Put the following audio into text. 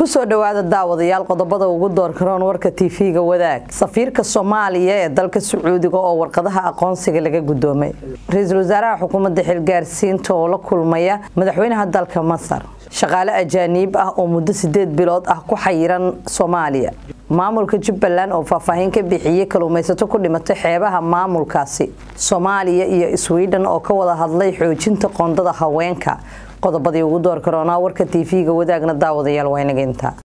kusoo dhowaada daawadayaal qodobada ugu doorkaroon warka tv-ga wadaag safiirka soomaaliya ee dalka sacuudiga oo warqadaha aqoonsiga laga gudoomay ra-iisul wasaaraha xukuumadda xilgaarsiinta oo la kulmaya madaxweynaha dalka masar shaqaale ajaaniib ah oo muddo sideed bilood ah ku xayiran soomaaliya maamulka jubbaland oo faahfaahin ka bixiyey kaluumaysato ku dhimatay xeebaha maamulkaasi soomaaliya iyo sweden oo ka wada hadlay xoojinta qoondada haweenka qodobadii ugu door karoonaa warka tv-ga wadaagna daawadayaal waa inaga intaa